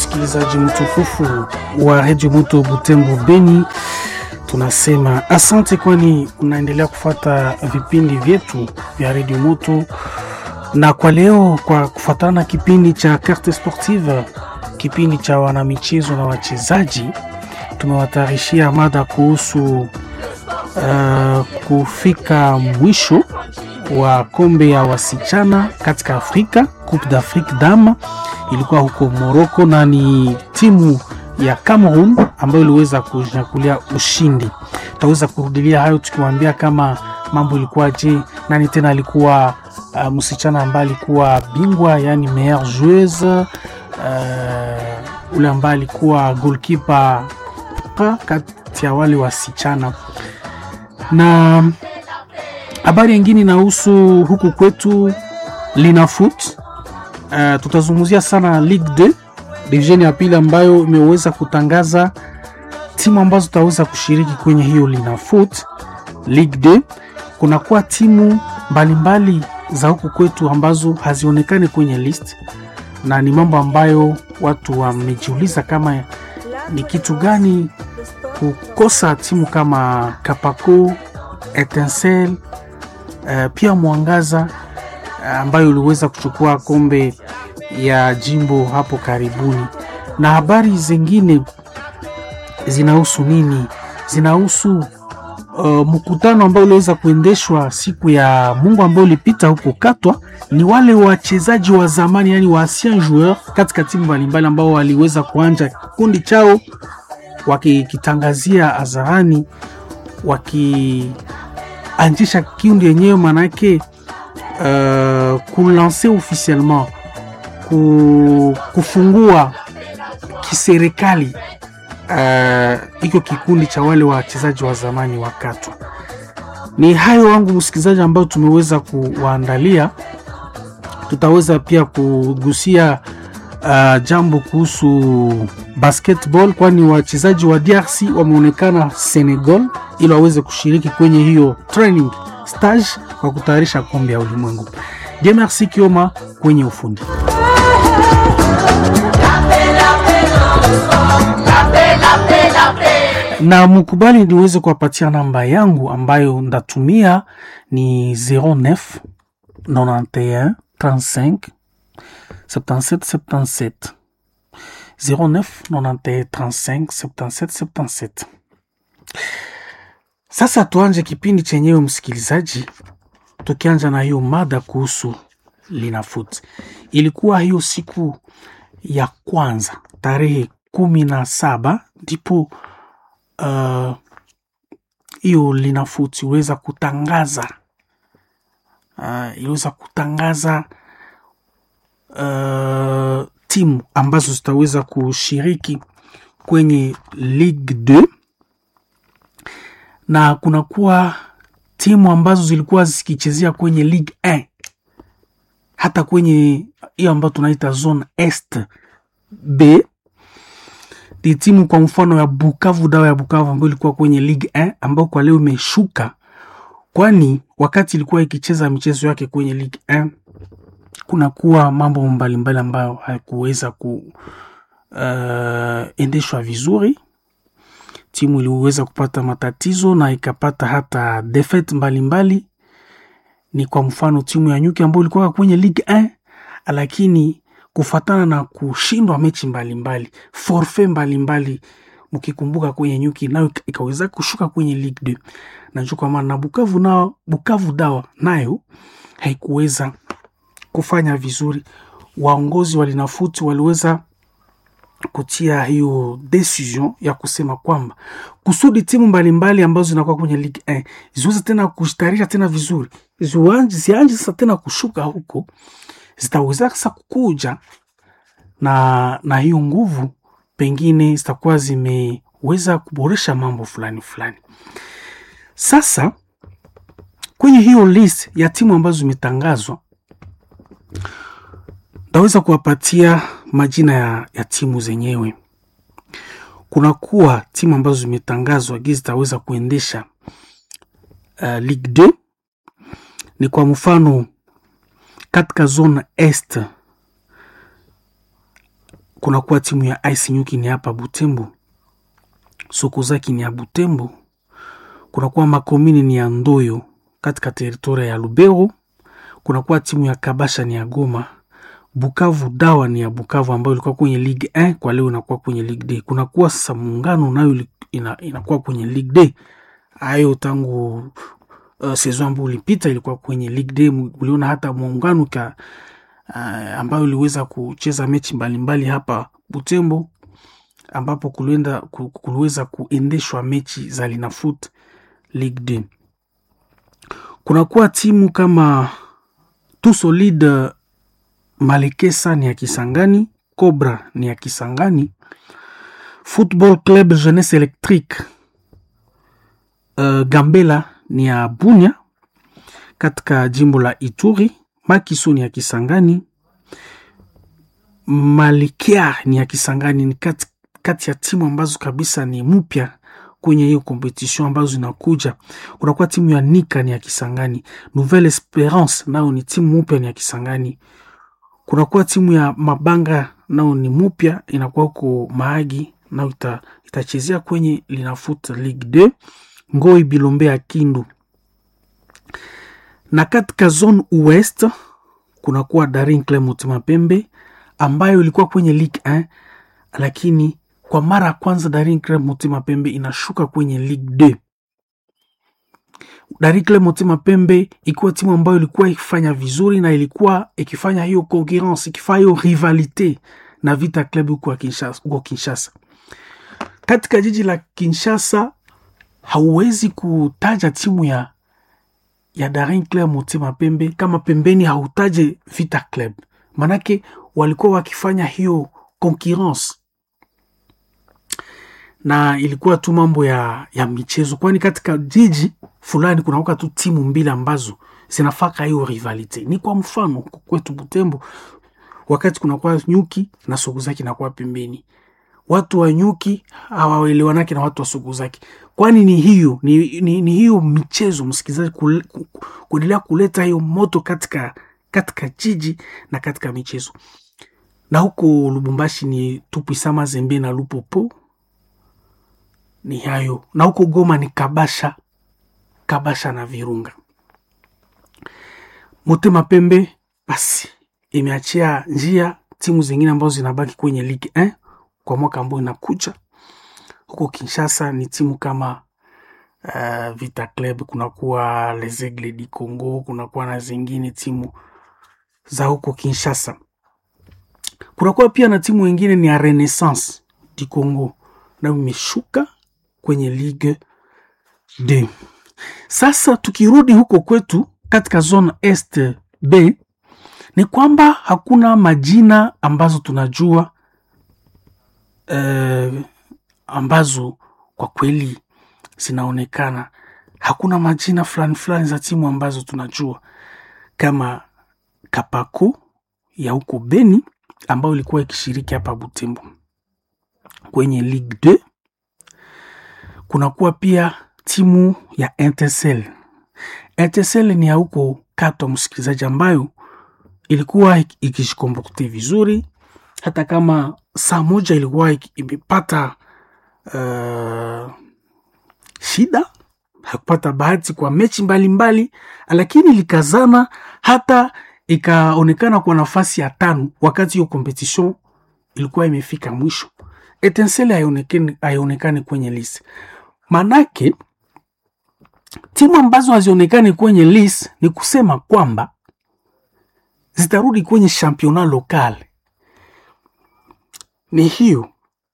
msikilizaji mtukufu wa redio Moto Butembo Beni, tunasema asante, kwani unaendelea kufata vipindi vyetu vya redio Moto, na kwa leo, kwa kufatana na kipindi cha Carte Sportive, kipindi cha wanamichezo na wachezaji, tumewatayarishia mada kuhusu uh, kufika mwisho wa kombe ya wasichana katika Afrika, Coupe d'Afrique Dame ilikuwa huko Morocco na ni timu ya Cameroon ambayo iliweza kunyakulia ushindi. Tutaweza kurudilia hayo tukiwaambia kama mambo ilikuwa je, nani tena alikuwa uh, msichana ambaye alikuwa bingwa, yani meilleure joueuse uh, ule ambaye alikuwa goalkeeper kati ya wale wasichana na habari nyingine inahusu huku kwetu Linafoot. Uh, tutazungumzia sana Ligue 2 division ya pili ambayo imeweza kutangaza timu ambazo zitaweza kushiriki kwenye hiyo Linafoot Ligue 2. Kunakuwa timu mbalimbali mbali za huku kwetu ambazo hazionekani kwenye list, na ni mambo ambayo watu wamejiuliza kama ni kitu gani kukosa timu kama Kapako, Etincelle Uh, pia Mwangaza uh, ambayo iliweza kuchukua kombe ya jimbo hapo karibuni. Na habari zingine zinahusu nini? Zinahusu uh, mkutano ambao uliweza kuendeshwa siku ya Mungu ambao ulipita huko Katwa. Ni wale wachezaji wa zamani, yani wa ancien joueur katika timu mbalimbali ambao waliweza kuanja kikundi chao wakikitangazia hadharani waki anjisha kiundi yenyewe manake uh, kulanse officiellement ku, kufungua kiserikali uh, iko kikundi cha wale wachezaji wa zamani wa Katwa. Ni hayo wangu msikilizaji, ambao tumeweza kuwaandalia. Tutaweza pia kugusia uh, jambo kuhusu basketball, kwani wachezaji wa DRC wameonekana Senegal ili waweze kushiriki kwenye hiyo training stage kwa kutayarisha kombe ya ulimwengu. Je, merci Kioma kwenye ufundi na mukubali niweze kuwapatia namba yangu ambayo ndatumia ni 09 91 35 77 77 09 91 35 77 77. Sasa tuanje kipindi chenyewe msikilizaji, tukianja na hiyo mada kuhusu Linafoot. Ilikuwa hiyo siku ya kwanza tarehe kumi na saba ndipo hiyo uh, Linafoot iliweza kutangaza uh, iliweza kutangaza uh, timu ambazo zitaweza kushiriki kwenye Ligue 2 na kunakuwa timu ambazo zilikuwa zikichezea kwenye Ligue 1 hata kwenye hiyo ambayo tunaita zone est B ni timu kwa mfano ya Bukavu Dawa ya Bukavu ambayo ilikuwa kwenye Ligue 1 ambayo kwa leo imeshuka, kwani wakati ilikuwa ikicheza michezo yake kwenye Ligue 1 kunakuwa mambo mbalimbali ambayo hayakuweza kuendeshwa uh, vizuri timu iliweza kupata matatizo na ikapata hata defeat mbalimbali. Ni kwa mfano timu ya Nyuki ambayo ilikuwa kwenye Ligue 1 lakini kufatana na kushindwa mechi mbalimbali forfait mbalimbali, mkikumbuka kwenye Nyuki nayo ikaweza kushuka kwenye Ligue 2 na kwa maana na Bukavu nao Bukavu Dawa nayo haikuweza kufanya vizuri. Waongozi wa Linafoot waliweza kutia hiyo decision ya kusema kwamba kusudi timu mbalimbali ambazo zinakuwa kwenye Ligue 1 ziweze tena kustarisha tena vizuri, zianje sasa tena kushuka huko, zitaweza sasa kukuja na, na hiyo nguvu, pengine zitakuwa zimeweza kuboresha mambo fulani fulani. Sasa kwenye hiyo list ya timu ambazo zimetangazwa Ndaweza kuwapatia majina ya, ya timu zenyewe. Kunakuwa timu ambazo zimetangazwa gizi zitaweza kuendesha uh, Ligue 2 ni kwa mfano katika zone est kunakuwa timu ya Ice Nyuki ni hapa Butembo, Sokozaki ni ya Butembo, kunakuwa Makomini ni ya Ndoyo katika teritoria ya Lubero, kunakuwa timu ya Kabasha ni ya Goma, Bukavu Dawa ni ya Bukavu ambayo ilikuwa kwenye Ligue 1 kwa leo inakuwa kwenye Ligue D. Kunakuwa sasa Muungano nayo ina, inakuwa kwenye Ligue D. Hayo tangu uh, saison ambayo ilipita ilikuwa kwenye Ligue D. Uliona hata Muungano ka uh, ambayo iliweza kucheza mechi mbalimbali mbali hapa Butembo ambapo kulienda kuliweza kuendeshwa mechi za Linafoot Ligue D. Kunakuwa timu kama Tout Solide Malekesa ni ya Kisangani, Cobra ni ya Kisangani, Football Club Jeunesse Electrique uh, Gambela ni ya Bunya katika jimbo la Ituri, Makiso ni ya Kisangani, Malikia ni ya Kisangani. Ni kati, kati ya timu ambazo kabisa ni mpya kwenye hiyo competition ambazo zinakuja. Kunakuwa timu ya Nika ni ya Kisangani, Nouvelle Esperance nayo ni timu mpya ni ya Kisangani kunakuwa timu ya Mabanga nao ni mupya inakuwa huko Mahagi nao ita, itachezea kwenye Linafoot Ligue 2 Ngoi Bilombe ya Kindu. Na katika zone West kunakuwa Daring Club Motema Pembe ambayo ilikuwa kwenye Ligue 1 lakini kwa mara ya kwanza Daring Club Motema Pembe inashuka kwenye Ligue 2. Daring Club Motema Pembe ikiwa timu ambayo ilikuwa ikifanya vizuri na ilikuwa ikifanya hiyo concurrence ikifanya hiyo rivalite na Vita Club huko Kinshasa, huko Kinshasa. Katika jiji la Kinshasa hauwezi kutaja timu ya ya Daring Club Motema Pembe kama pembeni hautaje Vita Club, manake walikuwa wakifanya hiyo concurrence na ilikuwa tu mambo ya, ya michezo, kwani katika jiji fulani kunakuwa tu timu mbili ambazo zinafaka hiyo rivalite. Ni kwa mfano kwetu Butembo, wakati kunakuwa nyuki na Sokuzaki nakuwa pembeni, watu wa nyuki hawaelewanake na watu wa Sokuzaki, kwani ni hiyo ni, ni, ni hiyo michezo msikilizaji, kuendelea kuleta hiyo moto katika, katika jiji na katika michezo. Na huko Lubumbashi ni Tupwisama Zembe na Lupopo ni hayo, na huko Goma ni Kabasha Kabasha na Virunga. Motema Pembe basi imeachia njia timu zingine ambazo zinabaki kwenye Ligue 1 kwa mwaka ambao inakuja. Huko Kinshasa ni timu kama uh, Vita Club, kunakuwa Les Aigles du Congo, kunakuwa na zingine timu za huko Kinshasa. Kunakuwa pia na timu wengine ni ya Renaissance du Congo, nayo imeshuka kwenye Ligue 2. Sasa tukirudi huko kwetu katika zone Est B ni kwamba hakuna majina ambazo tunajua eh, ambazo kwa kweli zinaonekana. Hakuna majina fulani fulani za timu ambazo tunajua kama Kapako ya huko Beni ambayo ilikuwa ikishiriki hapa Butembo kwenye Ligue 2. Kunakuwa pia timu ya Etincelle. Etincelle ni ya huko Kato, msikilizaji, ambayo ilikuwa ikishikombote vizuri, hata kama saa moja ilikuwa imepata uh, shida, hakupata bahati kwa mechi mbalimbali mbali, lakini ilikazana hata ikaonekana kwa nafasi ya tano wakati hiyo competition ilikuwa imefika mwisho. Etincelle haionekani haionekani kwenye list, manake timu ambazo hazionekani kwenye list ni kusema kwamba zitarudi kwenye championnat local. Ni hiyo,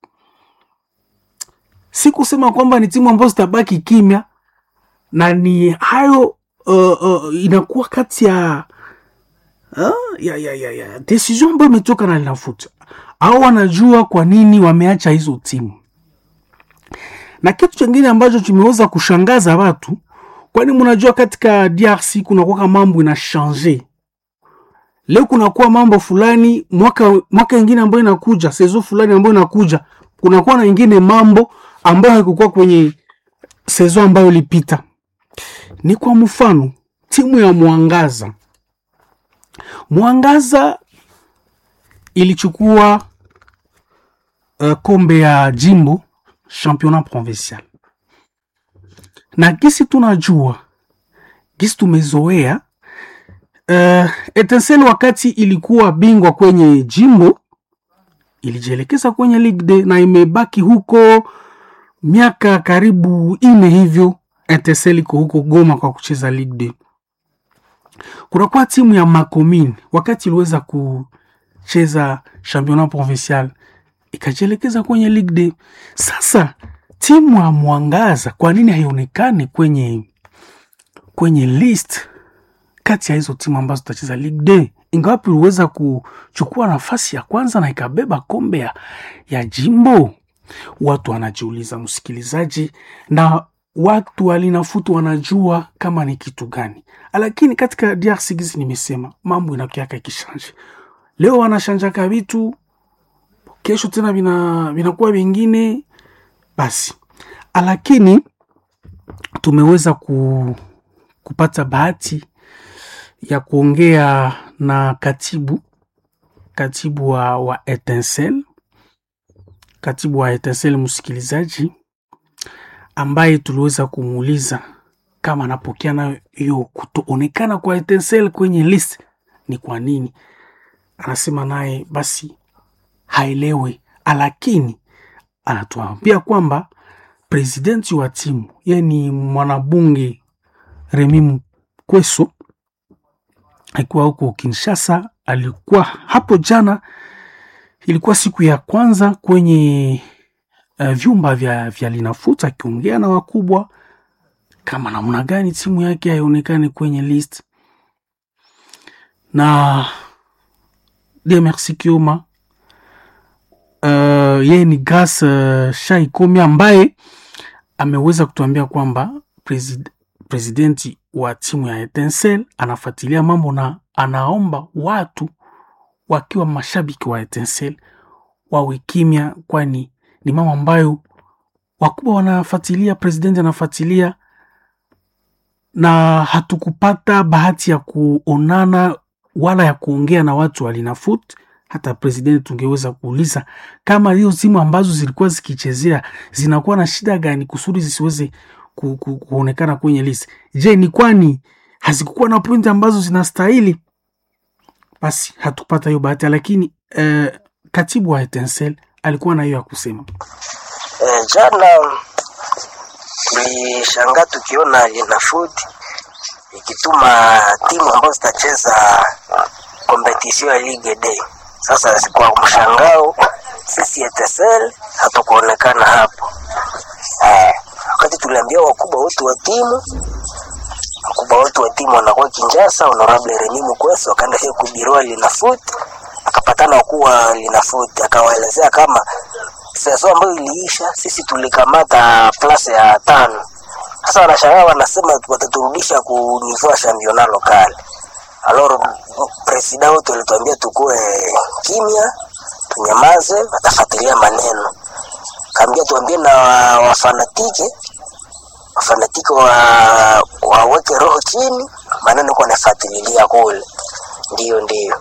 si kusema kwamba ni timu ambazo zitabaki kimya, na ni hayo uh, uh, inakuwa kati ya uh, ya, ya, ya, ya decision ambayo imetoka na Linafoot au wanajua kwa nini wameacha hizo timu. Na kitu chingine ambacho kimeweza kushangaza watu, kwani mnajua katika DRC kunakuwa mambo ina change leo, kunakuwa mambo fulani mwaka mwaka ingine ambayo inakuja, sezo fulani ambayo inakuja, kunakuwa na ingine mambo ambayo haikukuwa kwenye sezo ambayo ilipita. Ni kwa mfano timu ya Mwangaza, Mwangaza ilichukua uh, kombe ya jimbo championnat provincial, na gisi tunajua gisi tumezoea uh, Etincelle wakati ilikuwa bingwa kwenye jimbo ilijielekeza kwenye Ligue 2 na imebaki huko miaka karibu ine hivyo. Etincelle iko huko Goma kwa kucheza Ligue 2. Kunakuwa timu ya Makomine wakati iliweza kucheza championnat provincial ikajielekeza kwenye Ligue 2. Sasa timu ya Mwangaza kwa nini haionekani kwenye kwenye list kati ya hizo timu ambazo zitacheza Ligue 2 ingawapi iliweza kuchukua nafasi ya kwanza na ikabeba kombe ya, ya jimbo. Watu wanajiuliza, msikilizaji, na watu walinafutu wanajua kama ni kitu gani, lakini katika DRC gizi nimesema mambo inakiaka ikishanje. Leo wanashanjaka vitu, kesho tena vina vinakuwa vingine basi, lakini tumeweza ku, kupata bahati ya kuongea na katibu katibu wa, wa Etincelle katibu wa Etincelle, msikilizaji, ambaye tuliweza kumuuliza kama anapokea nayo hiyo kutoonekana kwa Etincelle kwenye list ni kwa nini. Anasema naye basi haelewi, lakini anatuambia kwamba presidenti wa timu yeye ni mwanabunge Remi Mkweso alikuwa huko Kinshasa, alikuwa hapo jana, ilikuwa siku ya kwanza kwenye uh, vyumba vya, vya Linafoot akiongea na wakubwa kama namna gani timu yake haionekani kwenye list, na de Merci Kioma uh, yeye ni Grace uh, Shaikomi ambaye ameweza kutuambia kwamba presid presidenti wa timu ya Etincelle anafuatilia mambo na anaomba watu wakiwa mashabiki wa Etincelle wawe kimya, kwani ni mambo ambayo wakubwa wanafuatilia, presidenti anafuatilia, na hatukupata bahati ya kuonana wala ya kuongea na watu wa Linafoot. Hata presidenti tungeweza kuuliza kama hiyo timu ambazo zilikuwa zikichezea zinakuwa na shida gani kusudi zisiweze ku, ku, kuonekana kwenye list. Je, ni kwani hazikukuwa na pointi ambazo zinastahili? Basi hatupata hiyo bahati, lakini eh, katibu wa Etincelle alikuwa na hiyo ya kusema. E, jana tulishangaa tukiona Linafoot ikituma timu ambazo zitacheza kompetisio ya Ligue D. Sasa kwa mshangao sisi Etincelle hatukuonekana hapo eh, wakati tuliambia wakubwa wote wa timu wakubwa wote wa timu wanakuwa Kinshasa, honorable Remi Mukweso akaenda hiyo kubiroa Linafoot, akapatana wakuu wa Linafoot, akawaelezea kama sezo ambayo iliisha sisi tulikamata plase ya tano. Sasa wanashangaa wanasema wataturudisha ku niveau ya championnat local. Alors presida wote walituambia tukue kimya, tunyamaze, watafuatilia maneno. Kaambia tuambie na wafanatike wafanatike wa waweke roho chini, maneno kwa nafuatililia kule. Ndio, ndio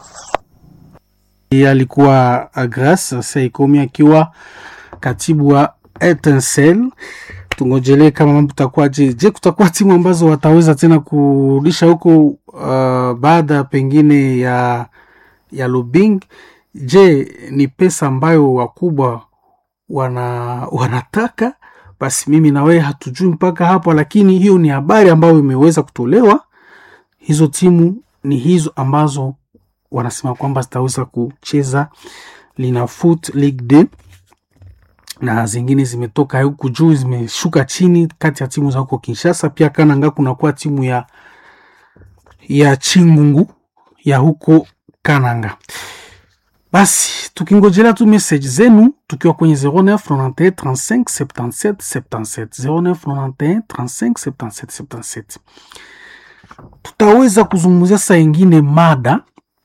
alikuwa Grace Saikomi akiwa katibu wa Etincelle. Tungojelee kama mambo takuwa je, je kutakuwa timu ambazo wataweza tena kurudisha huko uh, baada pengine ya ya Lubing. Je, ni pesa ambayo wakubwa wana wanataka? Basi mimi na wewe hatujui mpaka hapo, lakini hiyo ni habari ambayo imeweza kutolewa. Hizo timu ni hizo ambazo wanasema kwamba zitaweza kucheza Linafoot Ligue 2 na zingine zimetoka huku juu zimeshuka chini, kati ya timu za huko Kinshasa. Pia Kananga kunakuwa timu ya ya Chingungu ya huko Kananga. Basi tukingojelea tu message zenu tukiwa kwenye 09 91 35 77 77 09 91 35 77 77 tutaweza kuzungumzia saa ingine mada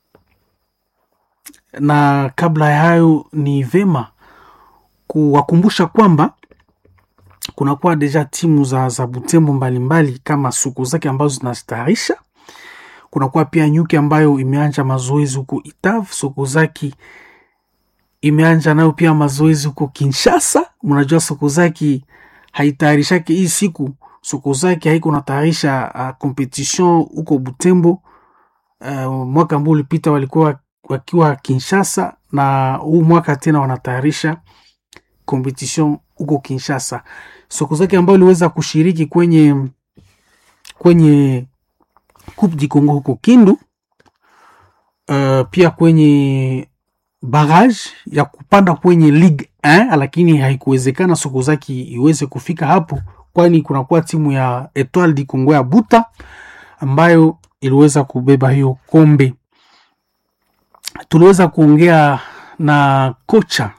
na kabla ya hayo ni vema kuwakumbusha kwamba kunakuwa deja timu za, za Butembo mbalimbali kama suku zake ambazo zinastarisha. Kunakuwa pia nyuki ambayo imeanja mazoezi huko Itav, suku zake imeanja nayo pia mazoezi huko Kinshasa. Mnajua Sokozaki haitayarishake hii siku, Sokozaki haiko natayarisha uh, competition huko Butembo. Uh, mwaka ambao ulipita walikuwa wakiwa Kinshasa na huu mwaka tena wanatayarisha competition huko Kinshasa. Sokozaki ambayo iliweza kushiriki kwenye kwenye Coupe du Congo huko Kindu, uh, pia kwenye barrage ya kupanda kwenye Ligue 1 lakini haikuwezekana Sokozaki iweze kufika hapo, kwani kunakuwa timu ya Etoile du Congo ya Buta ambayo iliweza kubeba hiyo kombe. Tuliweza kuongea na kocha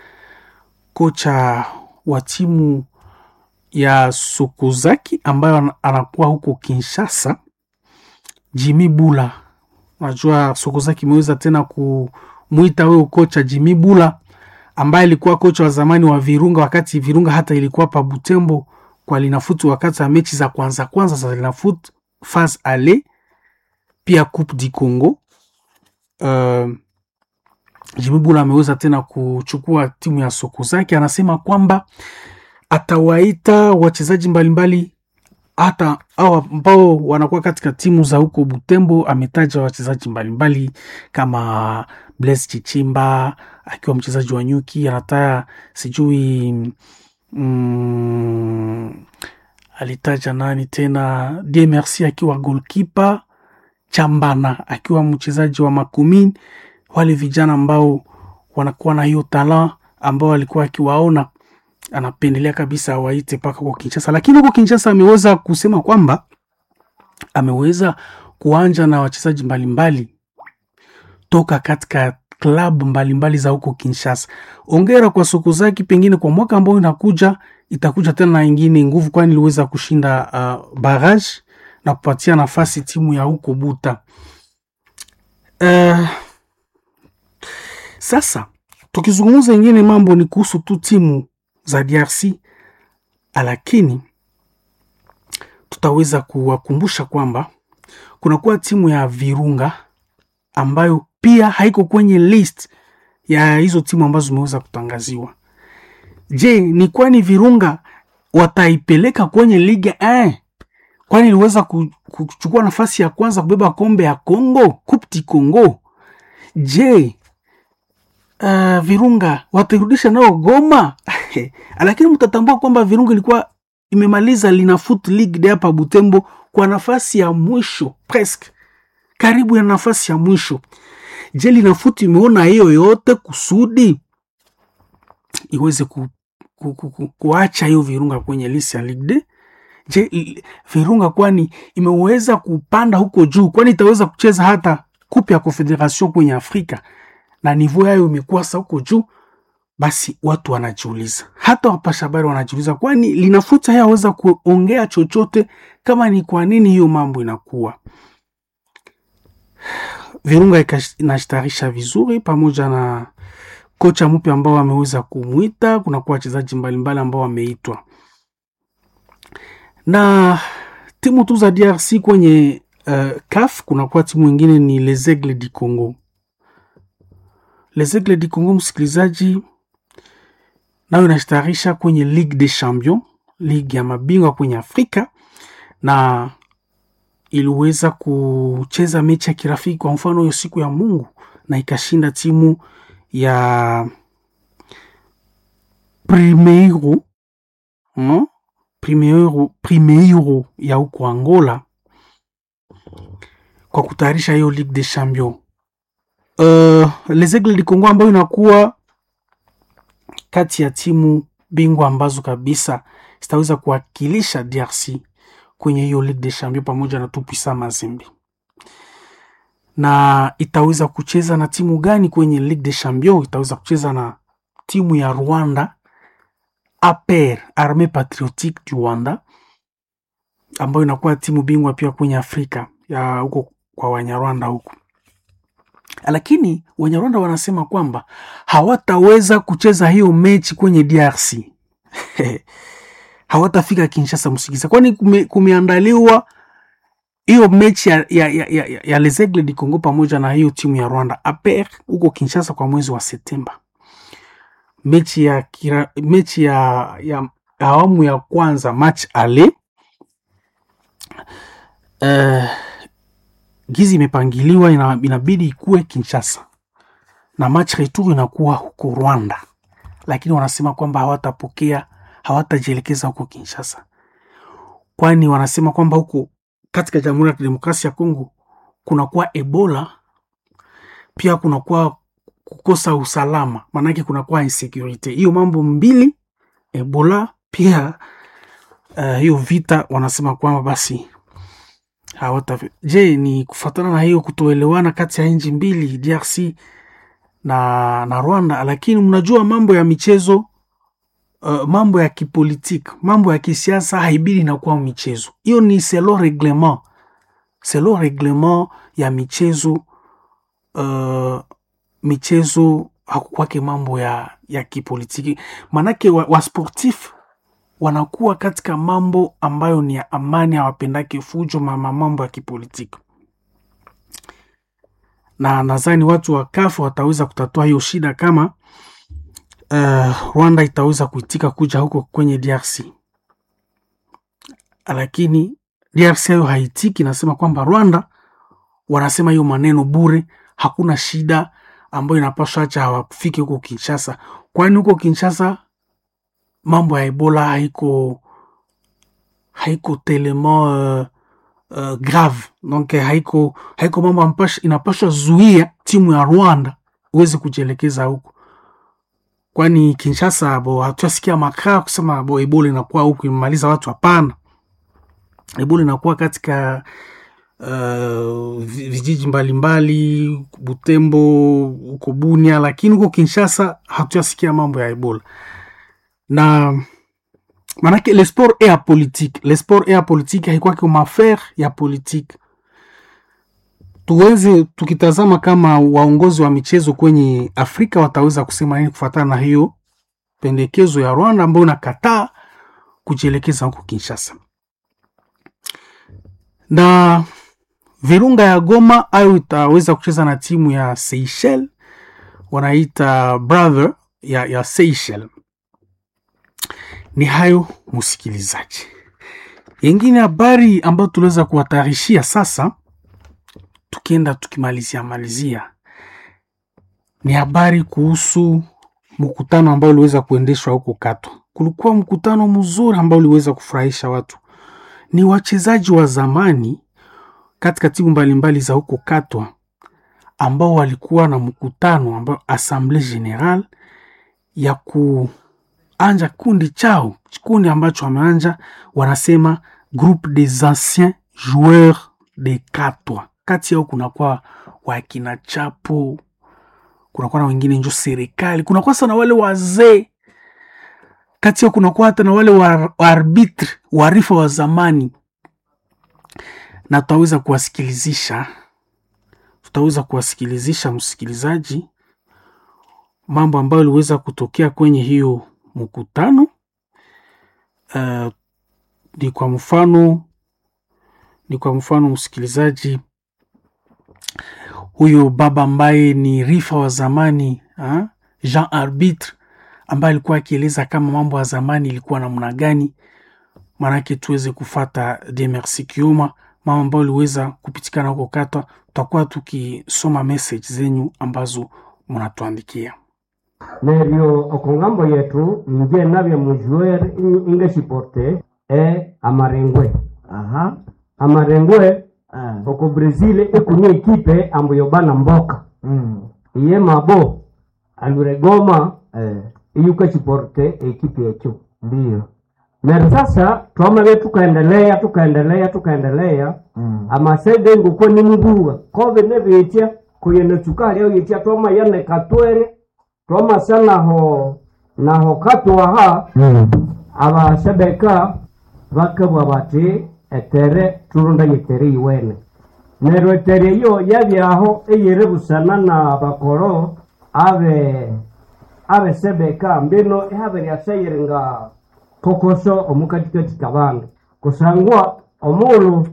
kocha wa timu ya Sokozaki ambayo anakuwa huko Kinshasa, Jimmy Bula. Unajua Sokozaki imeweza tena kumwita huyo kocha Jimmy Bula ambaye alikuwa kocha wa zamani wa Virunga, wakati Virunga hata ilikuwa pa Butembo kwa Linafoot, wakati wa mechi za kwanza kwanza za Linafoot phase ale pia Coupe du Congo. Uh, Jimmy Bula ameweza tena kuchukua timu ya Sokozaki. Anasema kwamba atawaita wachezaji mbalimbali hata au ambao wanakuwa katika timu za huko Butembo. Ametaja wachezaji mbalimbali kama Blaise Chichimba akiwa mchezaji wa Nyuki, anataya sijui mm, alitaja nani tena, Die Merci akiwa goalkeeper, Chambana akiwa mchezaji wa Makumin, wale vijana ambao wanakuwa na hiyo talent ambao alikuwa akiwaona anapendelea kabisa awaite mpaka huko Kinshasa, lakini huko Kinshasa ameweza kusema kwamba ameweza kuanja na wachezaji mbalimbali toka katika klabu mbalimbali za huko Kinshasa. Ongera kwa Sokozaki, pengine kwa mwaka ambao inakuja itakuja tena na ingine nguvu, kwani iliweza kushinda uh, barrage na kupatia nafasi timu ya huko Buta. Uh, sasa tukizungumza ingine mambo ni kuhusu tu timu za DRC, lakini tutaweza kuwakumbusha kwamba kunakuwa timu ya Virunga ambayo pia haiko kwenye list ya hizo timu ambazo zimeweza kutangaziwa. Je, ni kwani Virunga wataipeleka kwenye liga eh? Kwani iliweza kuchukua nafasi ya kwanza kubeba kombe ya Congo, Coupe du Congo. Je, uh, Virunga watairudisha nao Goma? Lakini mtatambua kwamba Virunga ilikuwa imemaliza Linafoot League de hapa Butembo kwa nafasi ya mwisho presque karibu ya nafasi ya mwisho. Je, Linafoot imeona hiyo yote kusudi iweze ku, ku, ku, ku, kuacha hiyo Virunga kwenye list ya Ligue de? Je, Virunga kwani imeweza kupanda huko juu? Kwani itaweza kucheza hata kupe ya Confederation kwenye Afrika na nivou yayo imekuwa sa huko juu? Basi watu wanajiuliza, hata wapasha habari wanajiuliza, kwani Linafoot hayaweza kuongea chochote kama ni kwa nini hiyo mambo inakuwa Virunga inashtarisha vizuri pamoja na kocha mpya ambao ameweza kumwita. Kunakuwa wachezaji mbalimbali ambao wameitwa na timu tu za DRC kwenye uh, CAF. Kunakuwa timu ingine ni Les Aigles du Congo. Les Aigles du Congo, msikilizaji, nayo inashtarisha kwenye Ligue des Champions, ligi ya mabingwa kwenye Afrika na iliweza kucheza mechi ya kirafiki kwa mfano hiyo siku ya Mungu na ikashinda timu ya Primeiro hmm? Primeiro, Primeiro ya huko Angola kwa kutayarisha hiyo Ligue des Champions. Uh, Les Aigles du Congo ambayo inakuwa kati ya timu bingwa ambazo kabisa zitaweza kuwakilisha DRC kwenye hiyo Ligue des Champions pamoja na Tupisa Mazembe. Na itaweza kucheza na timu gani kwenye Ligue des Champions? Itaweza kucheza na timu ya Rwanda APR, Armee Patriotique du Rwanda, ambayo inakuwa timu bingwa pia kwenye Afrika ya huko kwa Wanyarwanda huko. Lakini Wanyarwanda wanasema kwamba hawataweza kucheza hiyo mechi kwenye DRC hawatafika Kinshasa msikiza, kwani kume, kumeandaliwa hiyo mechi ya, ya, ya, ya, ya Les Aigles du Congo pamoja na hiyo timu ya Rwanda APR huko Kinshasa kwa mwezi wa Septemba. mechi ya kira, mechi ya, ya awamu ya kwanza match ale uh, gizi imepangiliwa ina, inabidi ikuwe Kinshasa na match retour inakuwa huko Rwanda, lakini wanasema kwamba hawatapokea hawatajielekeza huko Kinshasa, kwani wanasema kwamba huko katika Jamhuri ya Kidemokrasia ya Kongo kunakuwa Ebola, pia kunakuwa kukosa usalama, maanake kunakuwa insecurity. Hiyo mambo mbili, Ebola pia uh, hiyo vita, wanasema kwamba basi hawata. Je, ni kufuatana na hiyo kutoelewana kati ya nchi mbili DRC na, na Rwanda? Lakini mnajua mambo ya michezo uh, mambo ya kipolitiki, mambo ya kisiasa haibidi inakuwa michezo. Hiyo ni selo reglement, selo reglement ya michezo uh, michezo hakukwake mambo ya, ya kipolitiki, manake wasportif wa wanakuwa katika mambo ambayo ni ya amani, hawapendake fujo, mama mambo ya kipolitiki, na nadhani watu wa kafu wataweza kutatua hiyo shida kama uh, Rwanda itaweza kuitika kuja huko kwenye DRC, lakini DRC hayo haitiki, nasema kwamba Rwanda wanasema hiyo maneno bure, hakuna shida ambayo inapaswa acha hawafike huko Kinshasa, kwani huko Kinshasa mambo ya Ebola haiko haiko telema uh, uh, grave donc haiko haiko mambo inapaswa zuia timu ya Rwanda uweze kujielekeza huko, kwani Kinshasa bo hatuasikia makaa kusema bo Ebola inakuwa huku imemaliza watu. Hapana, Ebola inakuwa katika uh, vijiji mbalimbali mbali, Butembo huko Bunia, lakini huko Kinshasa hatuyasikia mambo ya Ebola na manake le sport e ya politique, le sport e ya politique haikwake maaffaire ya politique. Tuweze tukitazama kama waongozi wa michezo kwenye Afrika wataweza kusema nini kufuatana na hiyo pendekezo ya Rwanda ambayo inakataa kujielekeza huko Kinshasa na Virunga ya Goma ayo itaweza kucheza na timu ya Seychelles, wanaita brother ya, ya Seychelles. Ni hayo msikilizaji, yengine habari ambayo tuliweza kuwatarishia sasa, tukienda tukimalizia malizia, ni habari kuhusu mkutano ambao uliweza kuendeshwa huko Katwa. Kulikuwa mkutano mzuri ambao uliweza kufurahisha watu, ni wachezaji wa zamani katika timu mbalimbali za huko Katwa ambao walikuwa na mkutano ambao Assemblée Générale ya kuanja kundi chao kikundi ambacho wameanja wanasema groupe des anciens joueurs de Katwa. Kati yao kunakuwa wakina Chapo, kunakuwa na wengine njo serikali, kunakuwa sana wale wazee kati yao kunakuwa hata na wale wa arbitre warifa wa zamani na tutaweza kuwasikilizisha tutaweza kuwasikilizisha msikilizaji mambo ambayo iliweza kutokea kwenye hiyo mkutano. Uh, ni kwa mfano ni kwa mfano msikilizaji, huyo baba ambaye ni rifa wa zamani ha? Jean Arbitre ambaye alikuwa akieleza kama mambo ya zamani ilikuwa namna gani, maanake tuweze kufata de merci Kioma mama ambayo uliweza kupitikana huko Katwa. Tutakuwa tukisoma message zenyu ambazo mnatuandikia neryo okongambo yetu nje nabye mujuer ingesiporte e amarengwe Aha. amarengwe Ah. oko brazil ekunia ekipe ambuyo bana mboka Mm. iye mabo aluregoma Eh. iyukesiporte ekipe yetu Ndio. neryo sasa twamabe tukaendelea tukaendelea tukaendelea Mm. amasede nguko nimubuga kobe nebetya kuyene sukali au yetya twama yane katwere twamasa naho naho katwaha Mm. abasebeka bakabwa bati etere turunda yetere iwene neryo etere iyo yabyaho eyere busana na bakoro abe abe sebeka mbino ihabe lyaseyire nga kokoso omukatikati kabandu kusangwa omulu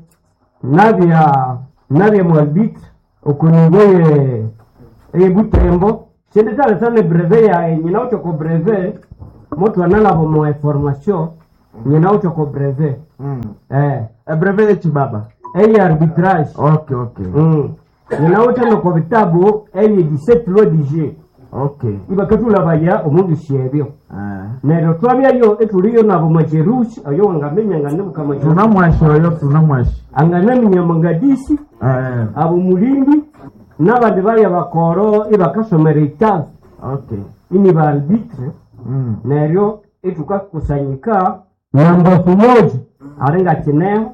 nabya nabya mwalbit okuningoye eyebutembo sinditale sane breve yae nyina uchoko breve mutu analavo mo information nyina uchoko breve Mm. eh E breve echi baba. eye arbitrage Okay, okay. mm. nyina uchano kwa vitabu eye 17 loi du jeu Okay. ibakatulabaya omundu syebyo Eh. neryo twabyayo etuliyo nabo majerusi oyo wangamenya nganebuka majerusi Tunamwashi oyo tunamwashi. anganaminya mangadisi Eh. abo mulindi n'abandi baya bakoro ibakasomera itabu Okay. ini ba arbitre Mm. neryo itukakusanyika nambafu moja aringa kineho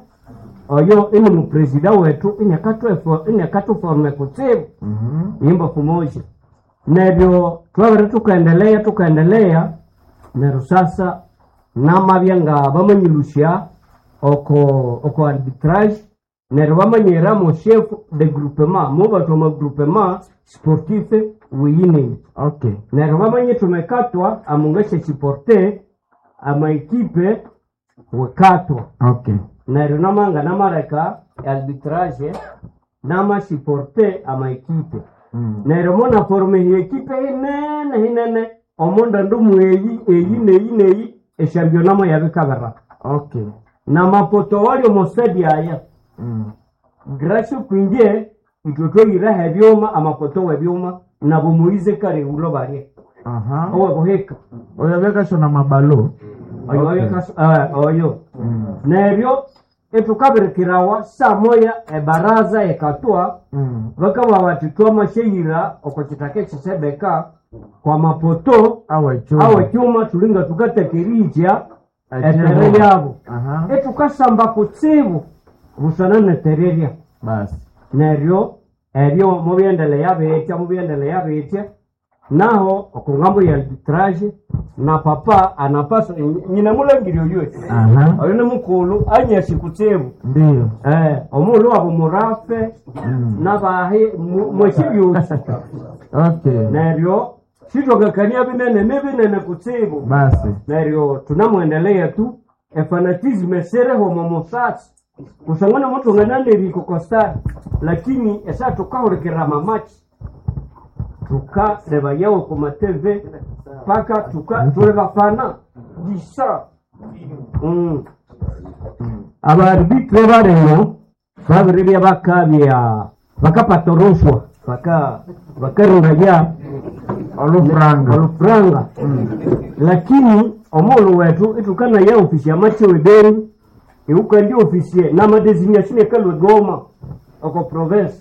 oyo ini mupresida wetu inyakatuforme kutsibu Mhm. imbafu moja neryo twabere tukaendelea tukaendelea neryo sasa namabya nga bamanyilusya oko oko arbitrage neryo bamanyiramo chef de groupement mubatu ama groupement sportif wiyineni Okay. neryo bamanye tumekatwa amungashe chiporte amaekipe wekatwa Okay. neryo namanga namareka arbitrage namashiporte amaekipe Mm. neryo mona forume ekipe hinene hinene omonda ndumu eyi eyi neyi neyi eshampionamo yabikabera Okay. namapoto wali omosadi aya Mm. gracio kwingie itwe twayireho ebyuma amapoto webyuma nabo muize kare ulo barye Aha. owe buhika Oyo bekasho na mabalo. oyo Okay. oyo kas- ah, oyo Mm. neryo etukabirikirawa saa moya ebaraza ekatwa Mm. bakaba bati twamasheyira oko kitaka ekisebeka kwa mapoto Awe chuma. awe cyuma tulinga tugatekerija etere Echemo. lyabo Aha. etukasamba kutsibu busana netererya Basi. neryo ebyo mubyendelea bitya mubyendelea bitya naho okungambo ya arbitrage na papa anapasa nyina mulangiri oywe Aha. oyo ni mukulu anyasi kutsibu Ndio. eh, omulu wabo murafe Mm. nabahi mu- mweshibyusi Okay. neryo shitokakania binene ni binene kutsibu Basi. neryo tunamwendelea tu efanatisme sereho momusasi kusangana mutu ng'ananiriko kostari lakini esa tukahurikira mamachi tukareba yawe ku mateve paka tuka tuli bafana gisa mm. abaarbitre barimo babiribya bakabya bakapata rushwa baka bakarundaya Olufranga. olufuranga lakini omulu wetu itukana ya ofisi ya machewe beni iukandi ofisi namadesignation ekalwe goma oko province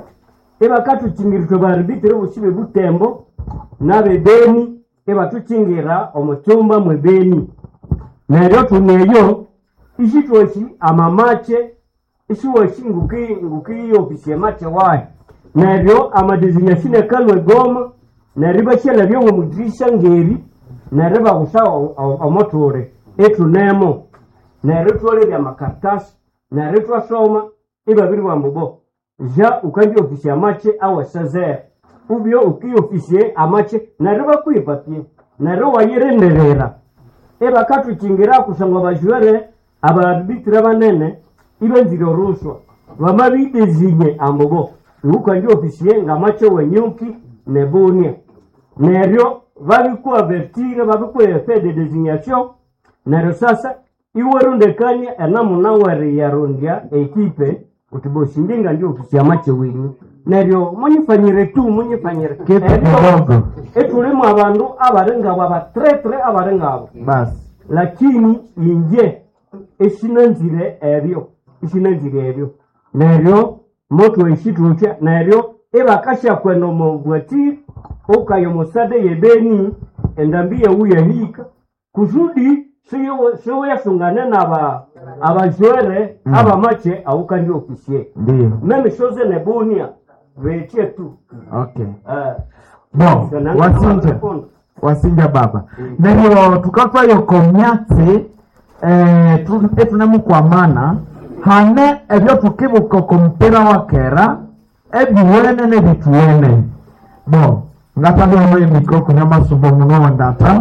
ibakatuchingiritwe baarbitre busibe butembo nabe beni ibatuchingira omucyumba mwe beni neryo tuneyo ishitwoshi amamache ishiwoshi nguki nguki ofisi ya mache wayo neryo amadesignation ekalwe goma neryo bashyira byomwe mudirisha ngeri neryo bagusa omotore etunemo neryo twolebya amakaratasi neryo twasoma ibabiri bambubo ja ukandi ofisi amache awe sezere ubyo uki ofisi amache neryo bakwipapye neryo wayirenderera ebakatukingira kusangwa bajwere abaarbitire banene ibenzire orushwa bamabidezinye ambubo iukandi ofisi ngamache wenyuki nebunia neryo babikuavertire babikuefe de designation neryo sasa iwerundekania enamuna weri yarundya ekipe kuti boshindinga ndio ofisi ya mache winyu neryo munyifanyire tu munyifanyire Kitu Ebyo, kidogo. etulimu abandu abalengabo abatretre abalengabo Basi. lakini inje eshinanzire ebyo eshinanzire ebyo neryo moto eshitucha neryo ibakasha kwenda omobwatiri ukayo musade yebeni endambi yeuyahika kusudi siweyasungane naba abajwere Mm. abamache aukandi ofisie Ndio. meme shoze nebunia veche tu Okay. Eh, Bon, sananga wasinja. makondo. wasinja baba neryo tukatwayo komyatsi eh, tu- etunemukwamana hane ebyo tukibuka komupira wa kera ebiwene nebituwene bo ngatalihomo emikro kunya masumbo muno wandata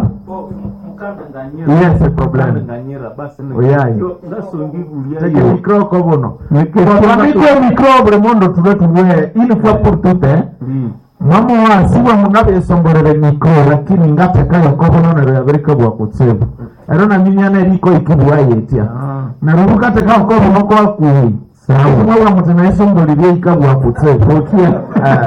yes problem oyayi tege mikro ko buno twandike mikro buli mundu tube tuwe une fois pour toutes eh? mama wasiwa mungabesomborere mikro lakini ngatekayo kobononero yaberikabwa kutsibu ero naminyana eriko ikibwa yetia narubu kateka kobono kwakui mwabwa muti naisombolirye ikabwa kutsibu okia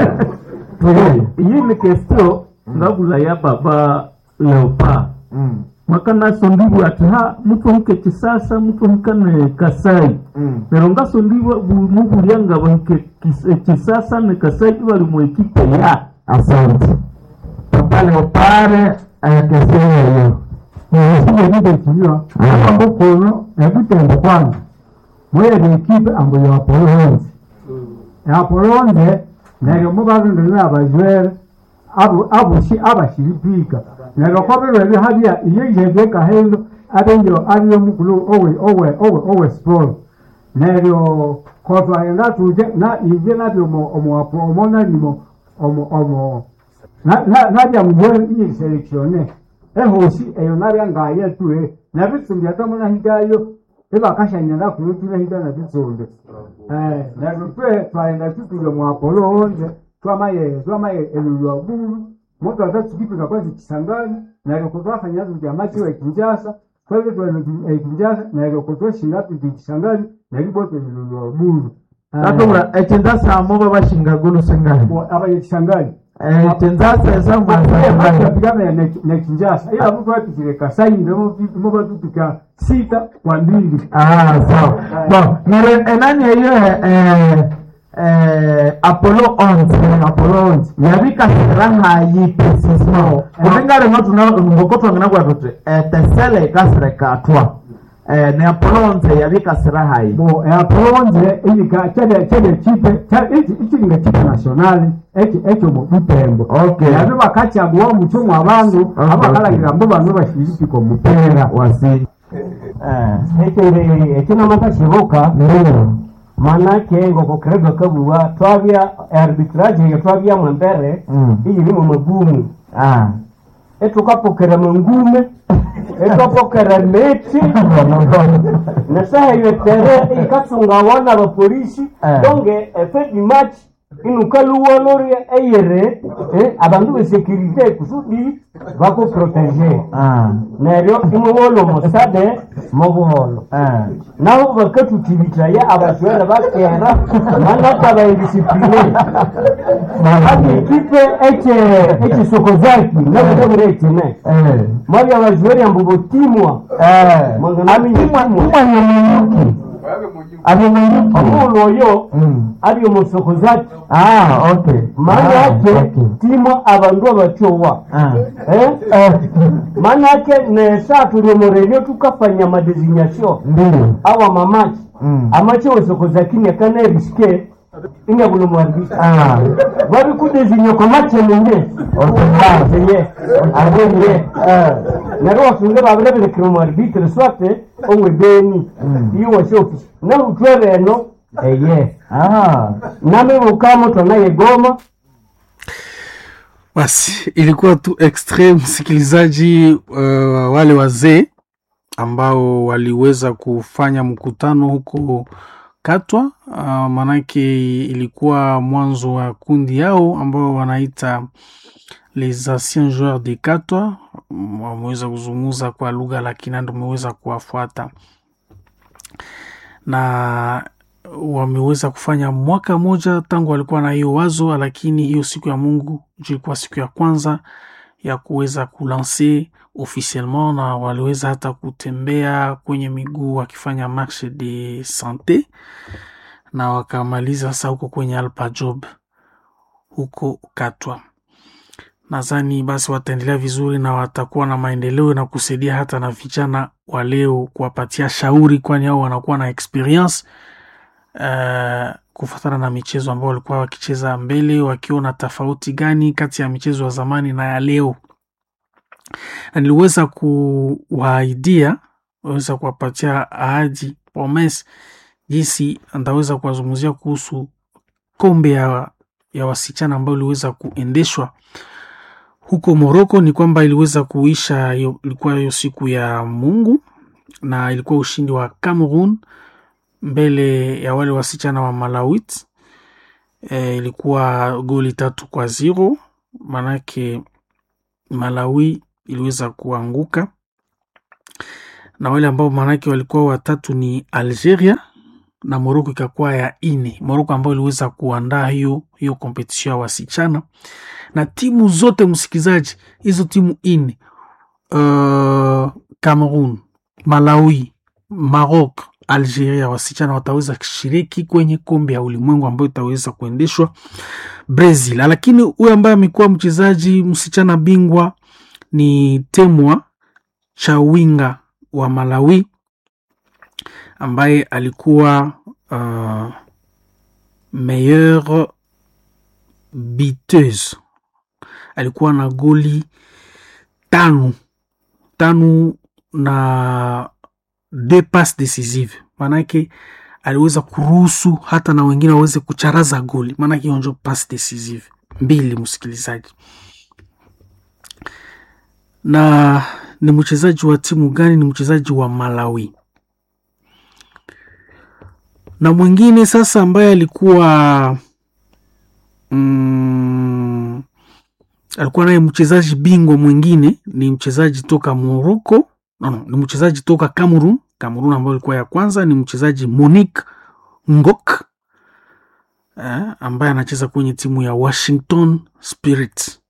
iyi ni kestio ngabula ya baba leopa mwakana sondibwa ati ha mutwahuke kisasa mutwahukane kasai nero ngasondibwa mubulya nga bahike kis- eh, kisasa ne kasai bali mu ekipe ya asante papa leopare ayakeseyeyo nisijekitekiliwa ambo kuno ekutembo kwanza mwere ekipe ambo yapolonze yapolonze neryo mubalondolera abajwere abo- aboshi abashiripika neryo kobirwere habya iyo ijege kahendo abenyo aliyo mukulu owe owe owe owe sport neryo kotwaghenda tuje na ije nabyo omo omo omo nanimo omo omo na- na- nabya mujwere iyi selektione ehosi eyo nabya ngaye tue nabitsumbi atamunahigayo ebakashanyana kuyo tunahiga nabitsumbi Eh, neryo twe twaghenda tutule mwapolo onze twamaye twamaye elulwa bulu moto atatukipika kwanza kisangani neryo kutwafanya tuti amachiwa ekinjasa twebe twene ekinjasa neryo kutwashinga tuti kisangani neryo bote elulwa bulu natobura echinzasamo babashingagulu singahi abaye kisangani echinzasa esamwasangahi pigana na kinjasa ila mtu atikile kasai ndio mbo tupika sita kwa mbili Ah, sawa. Bon, nere enani eyo eh eh Apollo 11, Apollo 11. Yabika siraha yi precisement. Kutengale ngotu na ngokoto ngina kwa tutre. Eh tesele kasre katwa. Eh ne Apollo 11 yabika siraha yi. bo aponze ilika chede chede chipe ichi ichi nga chipe nationali echi echo mo butembo Okay. yabe bakachagua muchomo abantu Okay. abakalagira mbo bantu bashiriki ko mupera Wasi. ekyo ekinamata kibuka Ndio. manake ngoko kerega kabua twabya arbitrage eyo twabyamu embere Mm. iyirimu magumu Ah. etukapokera mangume etwapokera meti nasaha iyo tere ikasunga wana bapolisi Eh. donge efedi match inukaluwoloria eyere eh, abandu besekirite kusudi bakuprotege Ah. neryo imuwolo musade mubuholo Ah. nabo bakatutibitaya abashwere bakera manata bayindisipline hadi ikipe eche echisokozaki nabudabure ekine Eh. mwabya abajwere ambu botimwa Eh. Mwangana Atimwa minyuki. timwa nyamanyuki. Abimenyuki. omulu oyo Mm. ali omusokozaki Ah, okay. maana Ah, yake okay. timwa abandu abatyowa Ah. eh? maana yake nesa tuli omuredio tukafanya madesignation Ndio. awa mamachi Mm. amachi osokozakini akanaeriske inyabulumwarbisa Ah. babikudezinya kwa machemenye Otembaze. ye abeye naro wasunge babireberekera omwarbitre swate omwe beni iyo wasi ofisi nahutwere eno eye Ah. namibukamo tonaye goma Basi ilikuwa tu extreme msikilizaji, uh, wale wazee ambao waliweza kufanya mkutano huko Katwa. Uh, manake ilikuwa mwanzo wa kundi yao ambao wanaita les anciens joueurs de Katwa. Mm, Wameweza kuzungumza kwa lugha la Kinanda, umeweza kuwafuata na wameweza kufanya mwaka moja tangu walikuwa na hiyo wazo, lakini hiyo siku ya Mungu ndio ilikuwa siku ya kwanza ya kuweza kulanse officiellement, na waliweza hata kutembea kwenye miguu wakifanya marche de sante, na wakamaliza sasa huko kwenye Alpa Job huko Katwa. Nadhani basi wataendelea vizuri na watakuwa na maendeleo na kusaidia hata na vijana wa leo kuwapatia shauri, kwani hao wanakuwa na experience uh, kufuatana na michezo ambao walikuwa wakicheza mbele, wakiona tofauti gani kati ya michezo ya zamani na ya leo, na niliweza kuwaidia weza kuwapatia ahadi promise jinsi ndaweza kuwazungumzia kuhusu kombe ya, ya wasichana ambayo iliweza kuendeshwa huko Moroko. Ni kwamba iliweza kuisha, hiyo- ilikuwa hiyo siku ya Mungu na ilikuwa ushindi wa Cameroon mbele ya wale wasichana wa Malawit e, ilikuwa goli tatu kwa zero, manake Malawi iliweza kuanguka na wale ambao maanake walikuwa watatu ni Algeria na Morocco ikakuwa ya ine. Morocco ambayo iliweza kuandaa hiyo hiyo competition ya wasichana na timu zote, msikilizaji, hizo timu ine uh, Cameroon, Malawi, Maroc, Algeria wasichana wataweza kushiriki kwenye kombe ya ulimwengu ambayo itaweza kuendeshwa Brazil. Lakini huyu ambaye amekuwa mchezaji msichana bingwa ni Temwa Chawinga wa Malawi ambaye alikuwa uh, meilleure biteuse, alikuwa na goli tano tano na deux passes decisive, maanake aliweza kuruhusu hata na wengine waweze kucharaza goli, maanake hiyo ndio pass decisive mbili, msikilizaji. Na ni mchezaji wa timu gani? Ni mchezaji wa Malawi. Na mwingine sasa ambaye alikuwa mm, alikuwa naye mchezaji bingwa mwingine ni mchezaji toka Morocco no, no, ni mchezaji toka Cameroon. Cameroon ambayo ilikuwa ya kwanza ni mchezaji Monique Ngok eh, ambaye anacheza kwenye timu ya Washington Spirit.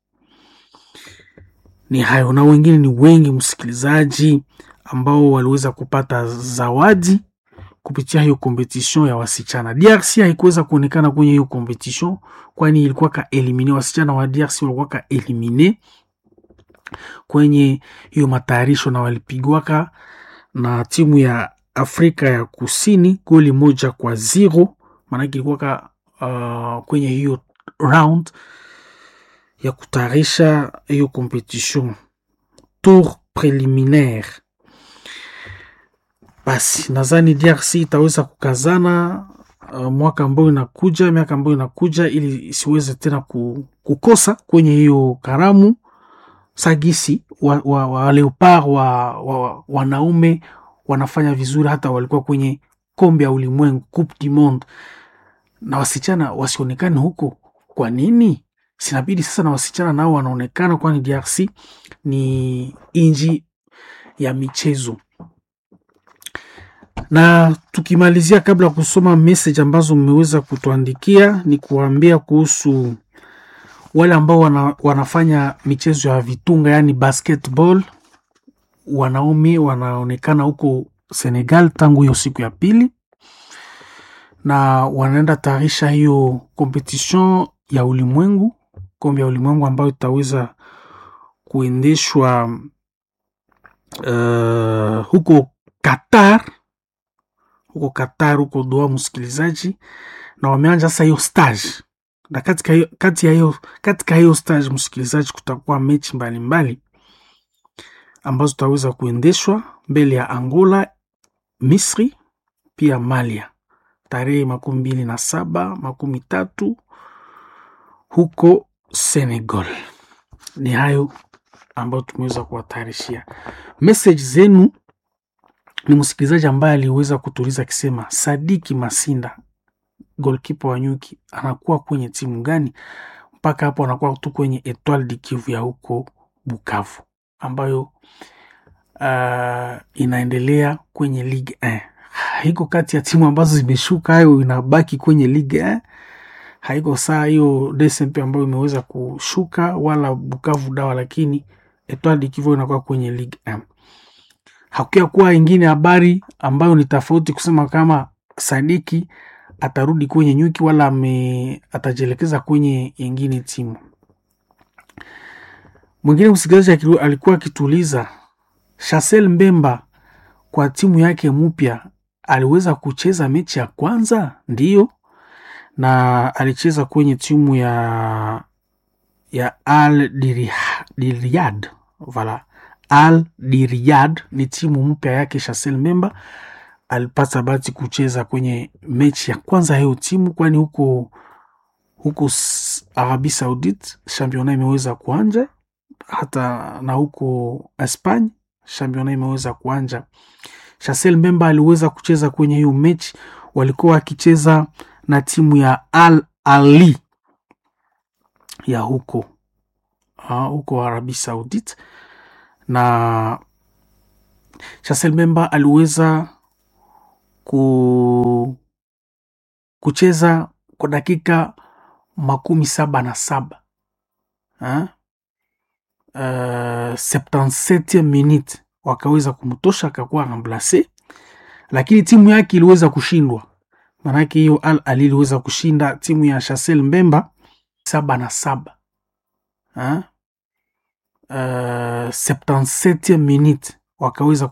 Ni hayo na wengine ni wengi msikilizaji, ambao waliweza kupata zawadi kupitia hiyo competition ya wasichana. DRC haikuweza kuonekana kwenye hiyo competition, kwani ilikuwa ka elimine, wasichana wa DRC walikuwa ka elimine kwenye hiyo matayarisho na walipigwaka na timu ya Afrika ya Kusini goli moja kwa zero. Maanake ilikuwa ka uh, kwenye hiyo round ya kutayarisha hiyo competition tour preliminaire. Basi nadhani DRC itaweza kukazana uh, mwaka ambao inakuja, miaka ambayo inakuja, ili isiweze tena kukosa kwenye hiyo karamu sagisi wa, wa, wa leopard wa, wa, wanaume wanafanya vizuri, hata walikuwa kwenye kombe ya ulimwengu Coupe du Monde, na wasichana wasionekane huko. Kwa nini? Sinabidi sasa na wasichana nao wanaonekana, kwani DRC ni inji ya michezo. Na tukimalizia, kabla ya kusoma message ambazo mmeweza kutuandikia, ni kuambia kuhusu wale ambao wana, wanafanya michezo ya vitunga yani basketball. Wanaume wanaonekana huko Senegal tangu hiyo siku ya pili, na wanaenda tayarisha hiyo competition ya ulimwengu, kombe ya ulimwengu ambayo itaweza kuendeshwa uh, huko Qatar, huko Qatar, huko Doha, msikilizaji, na wameanja sasa hiyo stage na katika hiyo kati ya hiyo katika hiyo stage msikilizaji, kutakuwa mechi mbalimbali ambazo tutaweza kuendeshwa mbele ya Angola, Misri pia Malia tarehe makumi mbili na saba makumi tatu huko Senegal. Ni hayo ambayo tumeweza kuwatayarishia. Message zenu ni msikilizaji ambaye aliweza kutuliza akisema, Sadiki Masinda golkipa wa Nyuki anakuwa kwenye timu gani? Mpaka hapo anakuwa tu kwenye Etoile du Kivu ya huko Bukavu, ambayo uh, inaendelea kwenye Ligue 1. Haiko kati ya timu ambazo zimeshuka, hayo inabaki kwenye Ligue 1. Haiko saa hiyo DSMP ambayo imeweza kushuka, wala Bukavu dawa, lakini Etoile du Kivu inakuwa kwenye Ligue 1. Hakuya kuwa ingine habari ambayo ni tofauti kusema kama Sadiki atarudi kwenye Nyuki wala ame atajielekeza kwenye yengine timu. Mwingine msikilizaji alikuwa akituuliza Chancel Mbemba kwa timu yake mpya aliweza kucheza mechi ya kwanza? Ndiyo, na alicheza kwenye timu ya ya Al Diriyad. Vala, Al Diriyad ni timu mpya yake Chancel Mbemba alipata bahati kucheza kwenye mechi ya kwanza hiyo timu, kwani huko huko Arabi Saudite championa imeweza kuanja, hata na huko Espanya championa imeweza kuanja. Chancel Mbemba aliweza kucheza kwenye hiyo mechi, walikuwa wakicheza na timu ya Al Ali ya huko ah, huko Arabi Saudite na Chancel Mbemba aliweza ku, kucheza kwa dakika makumi saba na saba ha? Uh, 77 minute wakaweza kumtosha akakuwa remplace, lakini timu yake iliweza kushindwa. Maanake hiyo Al Ahly iliweza kushinda timu ya Chancel Mbemba saba na saba ha? Uh, 77 minute wakaweza